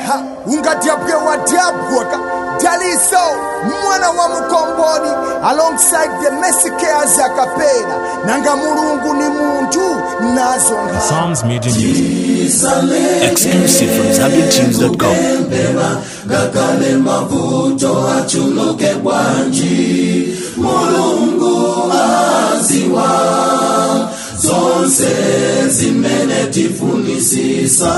ha, ungadyabwe wadyabwaka daliso mwana wa mukomboni alongside the mesikeas akapera nanga mulungu ni muntu nazo nkha Psalms Media Music. Exclusive from ZambianTunes.com. ngakale mavuto achuluke bwanji mulungu aziwa zonse zimene tifunisisa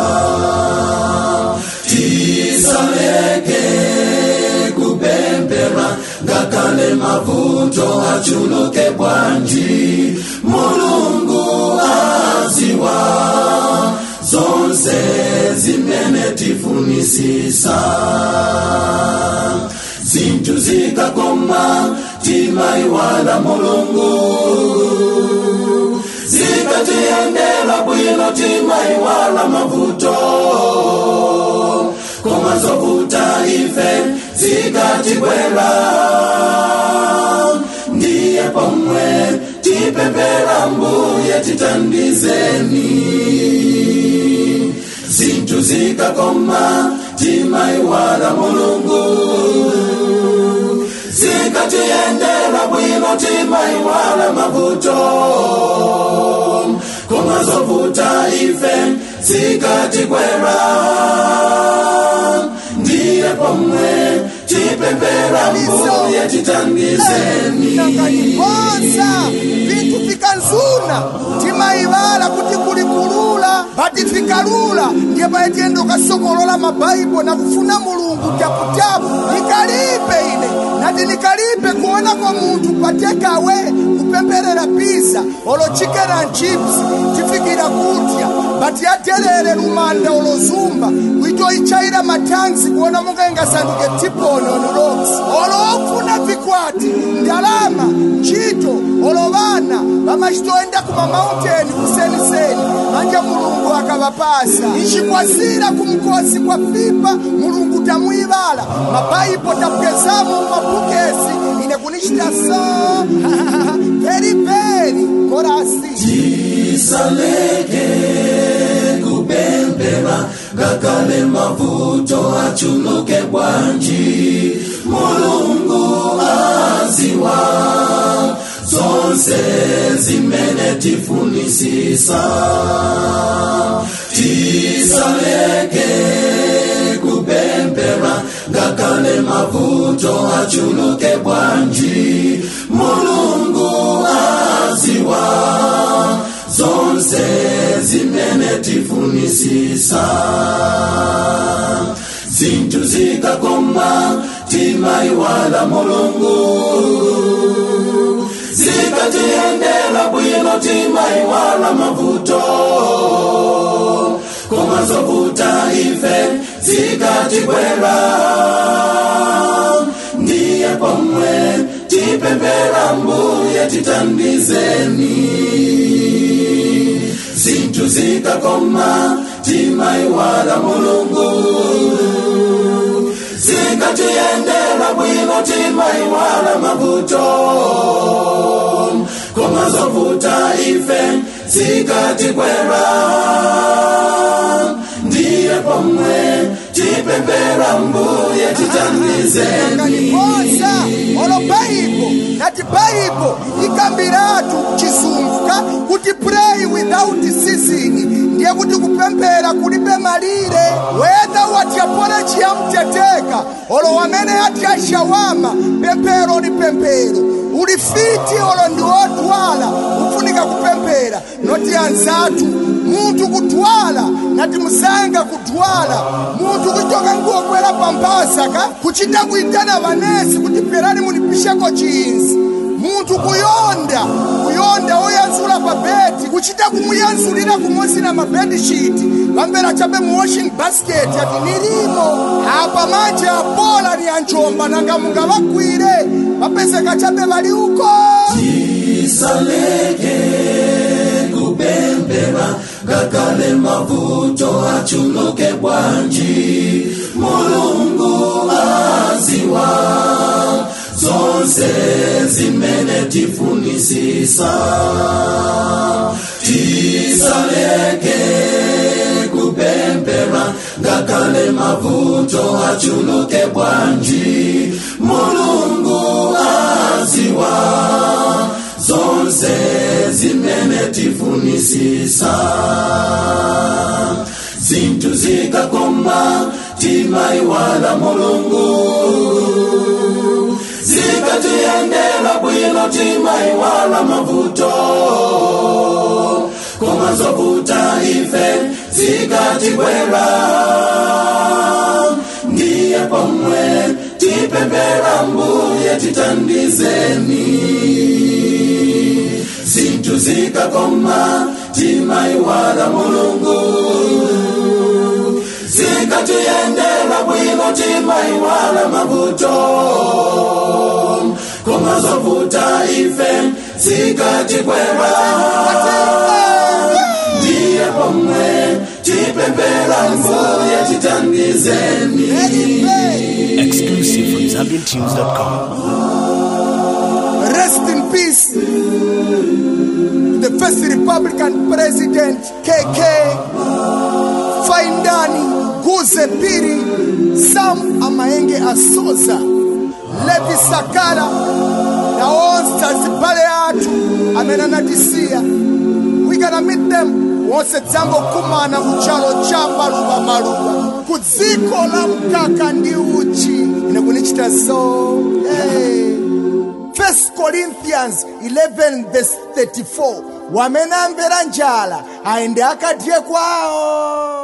tisaleke kupempera ngakale mavuto achuluke bwanji mulungu aziwa zonse zimene tifunisisa zinthu zikakoma timaiwala mulungu zikatiyendera bwino timaiwala mavuto koma zovuta ife zikatibwera ndiye pomwe tipempera mbuye titandizeni zinthu zikakoma timaiwala mulungu zikatiyendera bwino timaiwala mavuto koma zovuta ife zikatikwera ndiye pomwe tipempera mbuye titandizeni nanganiponsa vintu vikanzuna timaivala kuti kuli kulula pati vikalula ndiye paitiyenda ukasokolola mabaibo na kufuna mulungu tyaputyapu nikalipe ine nati nikalipe kuona kwa munthu patekawe kupemperera pizza olo chicken and chips tifikira kudya bati yaterere lumanda olozumba kuitoichaira mathanzi kuona monga ingasanduke tiponi on rocks olo ofuna vikwati ndalama ntchito olo vana vamachitoenda kuma mauteni kuseniseni manje mulungu akavapasa ichikwasira kumkosi kwa fipa mulungu tamuivala mabaibo tapwezamo mabukesi ine kunichita so very very korasi tisaleke kupempera ngakale mavuto achuluke bwanji mulungu aziwa zonse zimene tifunisisa tisaleke kupempera ngakale mavuto achuluke bwanji mulungu aziwa zonse zimene tifunisisa zinthu zikakoma timaiwala mulungu zikatiyendera bwino timaiwala mavuto koma zovuta ife zikatikwera ndiye pomwe tipempera mbuye titandizeni zinthu zikakoma timaiwala mulungu zikatiyendera bwino timaiwala mavuto koma zovuta ife zikatikwera ndiye pomwe tipempera mbuye titandizeni nganiponsa olo baibo nati baibo ikambiratu chizunguka kuti pray without ceasing ndiye kuti kupemphera kulibe malire whether watyapolechi yamteteka olo wamene ati ashawama pemphero ni pemphero uli fiti olo ndi wodwala ufunika kupemphera noti anzathu munthu kudwala nati musanga kudwala munthu kuchoka nguokwera pamphasaka kuchita kuitana vanesi kuti pherani munipisheko chinzi munthu kuyonda kuyonda woyanzula pa bedi kuchita kumuyanzulira kumosi na mabedishiti vambera chabe mu washing basket ati nilimo apa manje apola ni anjomba nanga mungavagwire vapezeka chabe vali uko tisaleke kupempera ngakale mavuto achuluke bwanji mulungu aziwa zonse zimene tifunisisa tisaleke kupempera ngakhale mavuto achuluke bwanji mulungu aziwa zonse zimene tifunisisa zinthu zikakoma timaiwala mulungu zikatiyendera bwino timaiwala mavuto koma zovuta ife zikatibwera ndiye pomwe tipempera mbuye titandizeni zinthu zikakoma timaiwala mulungu zikatiyendera bwino timaiwala mavuto koma zovuta ife zikatibwera ndiye pomwe tipempera mbuye titandizeni Exclusive from ZambianTunes.com. Rest in peace. The first Republican President KK Faindani Guze Piri Sam Amaenge Asoza Levi Sakala na onse azibale athu amene anatisiya we gonna meet them wonse dzangokumana ku chalo cha maluva maluva ku dziko la mkaka ndi uchi ine kunichita so hey. First Corinthians 11 verse 34 wamene amvera njala aende akadye kwawo